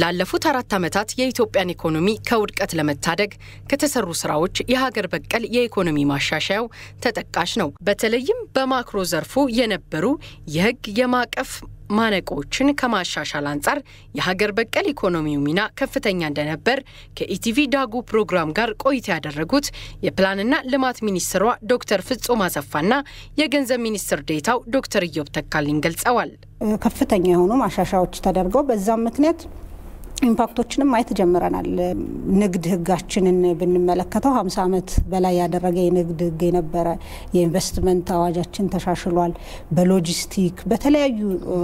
ላለፉት አራት ዓመታት የኢትዮጵያን ኢኮኖሚ ከውድቀት ለመታደግ ከተሰሩ ስራዎች የሀገር በቀል የኢኮኖሚ ማሻሻያው ተጠቃሽ ነው። በተለይም በማክሮ ዘርፉ የነበሩ የሕግ የማዕቀፍ ማነቆችን ከማሻሻል አንጻር የሀገር በቀል ኢኮኖሚው ሚና ከፍተኛ እንደነበር ከኢቲቪ ዳጉ ፕሮግራም ጋር ቆይታ ያደረጉት የፕላንና ልማት ሚኒስትሯ ዶክተር ፍጹም አሰፋና የገንዘብ ሚኒስትር ዴታው ዶክተር ኢዮብ ተካልኝ ገልጸዋል። ከፍተኛ የሆኑ ማሻሻያዎች ተደርገው በዛም ምክንያት ኢምፓክቶችንም ማየት ጀምረናል። ንግድ ህጋችንን ብንመለከተው ሀምሳ ዓመት በላይ ያደረገ የንግድ ህግ የነበረ የኢንቨስትመንት አዋጃችን ተሻሽሏል። በሎጂስቲክ በተለያዩ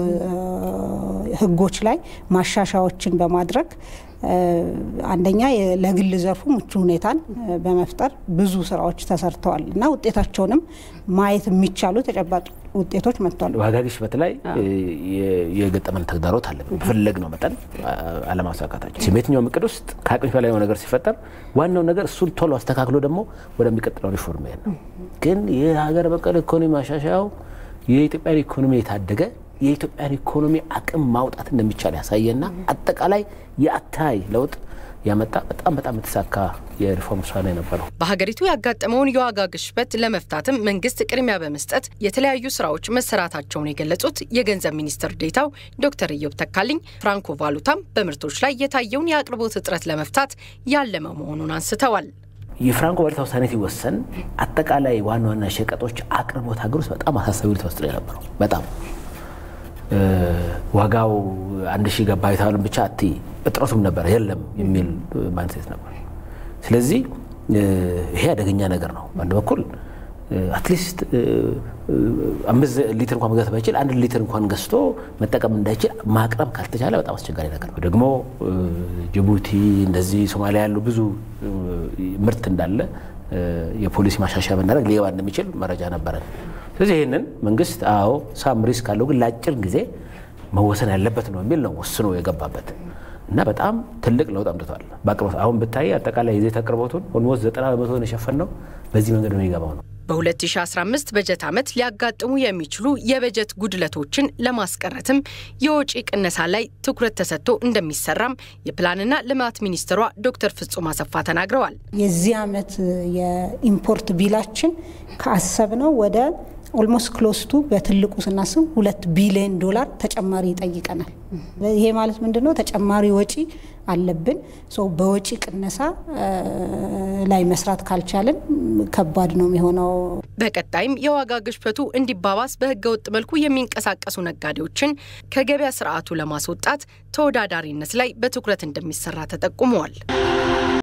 ህጎች ላይ ማሻሻያዎችን በማድረግ አንደኛ ለግል ዘርፉ ምቹ ሁኔታን በመፍጠር ብዙ ስራዎች ተሰርተዋል እና ውጤታቸውንም ማየት የሚቻሉ ተጨባጭ ውጤቶች መጥቷል። ዋጋ ግሽበት ላይ የገጠመን ተግዳሮት አለ። በፈለግነው መጠን አለማሳካታችን የትኛውም እቅድ ውስጥ ከአቅም በላይ የሆነ ነገር ሲፈጠር ዋናው ነገር እሱን ቶሎ አስተካክሎ ደግሞ ወደሚቀጥለው ሪፎርም መሄድ ነው። ግን የሀገር በቀል ኢኮኖሚ ማሻሻያው የኢትዮጵያን ኢኮኖሚ የታደገ የኢትዮጵያን ኢኮኖሚ አቅም ማውጣት እንደሚቻል ያሳየና አጠቃላይ የአታይ ለውጥ ያመጣ በጣም በጣም የተሳካ የሪፎርም ስራ ነው የነበረው። በሀገሪቱ ያጋጠመውን የዋጋ ግሽበት ለመፍታትም መንግስት ቅድሚያ በመስጠት የተለያዩ ስራዎች መሰራታቸውን የገለጹት የገንዘብ ሚኒስትር ዴታው ዶክተር ኢዮብ ተካልኝ ፍራንኮ ቫሉታም በምርቶች ላይ የታየውን የአቅርቦት እጥረት ለመፍታት ያለመ መሆኑን አንስተዋል። የፍራንኮ ቫሉታ ውሳኔ ሲወሰን አጠቃላይ ዋና ዋና ሸቀጦች አቅርቦት ሀገር ውስጥ በጣም አሳሳቢ ተወስዶ የነበረው በጣም ዋጋው አንድ ሺህ ገባ የተባለን ብቻ አት እጥረቱም ነበር የለም የሚል ማንሴት ነበር። ስለዚህ ይሄ አደገኛ ነገር ነው። በአንድ በኩል አትሊስት አምስት ሊትር እንኳን መግዛት ባይችል አንድ ሊትር እንኳን ገዝቶ መጠቀም እንዳይችል ማቅረብ ካልተቻለ በጣም አስቸጋሪ ነገር ነው። ደግሞ ጅቡቲ እንደዚህ ሶማሊያ ያሉ ብዙ ምርት እንዳለ የፖሊሲ ማሻሻያ ብናደርግ ሊገባ እንደሚችል መረጃ ነበረን። ስለዚህ ይህንን መንግስት አዎ ሳም ሪስክ ካለው ግን ለአጭር ጊዜ መወሰን ያለበት ነው የሚል ነው ወስኖ የገባበት እና በጣም ትልቅ ለውጥ አምጥቷል በአቅርቦት። አሁን ብታይ አጠቃላይ የዘይት አቅርቦቱን ኦልሞስት ዘጠና በመቶን የሸፈነው በዚህ መንገድ ነው የሚገባው ነው። በ2015 በጀት ዓመት ሊያጋጥሙ የሚችሉ የበጀት ጉድለቶችን ለማስቀረትም የወጪ ቅነሳ ላይ ትኩረት ተሰጥቶ እንደሚሰራም የፕላንና ልማት ሚኒስትሯ ዶክተር ፍጹም አሰፋ ተናግረዋል። የዚህ ዓመት የኢምፖርት ቢላችን ከአሰብነው ወደ ኦልሞስት ክሎስቱ በትልቁ ስናስብ ሁለት ቢሊዮን ዶላር ተጨማሪ ይጠይቀናል። ይሄ ማለት ምንድን ነው? ተጨማሪ ወጪ አለብን። በወጪ ቅነሳ ላይ መስራት ካልቻልን ከባድ ነው የሚሆነው። በቀጣይም የዋጋ ግሽበቱ እንዲባባስ በሕገ ወጥ መልኩ የሚንቀሳቀሱ ነጋዴዎችን ከገበያ ስርዓቱ ለማስወጣት ተወዳዳሪነት ላይ በትኩረት እንደሚሰራ ተጠቁመዋል።